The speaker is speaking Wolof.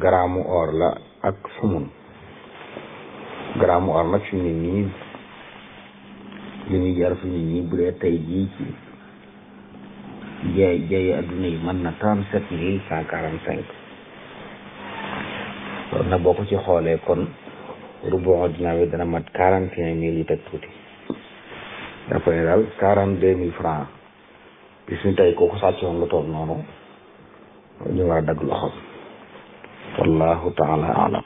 garaamu or la ak sumun garaamu or nag fi nit ñi li ñuy jar fi nit ñi bu dee tey jii ci jaay jaay adduna yi mën na trente sept mille cent quarante cinq loolu nag boo ko ci xoolee kon rubu dina bi dana mat quarante et un mille yu teg tuuti dafa ne daal quarante deux mille francs bis ñu tey kooku sàccoon lu toll noonu ñu war a dagg loxoom wallahu taala alam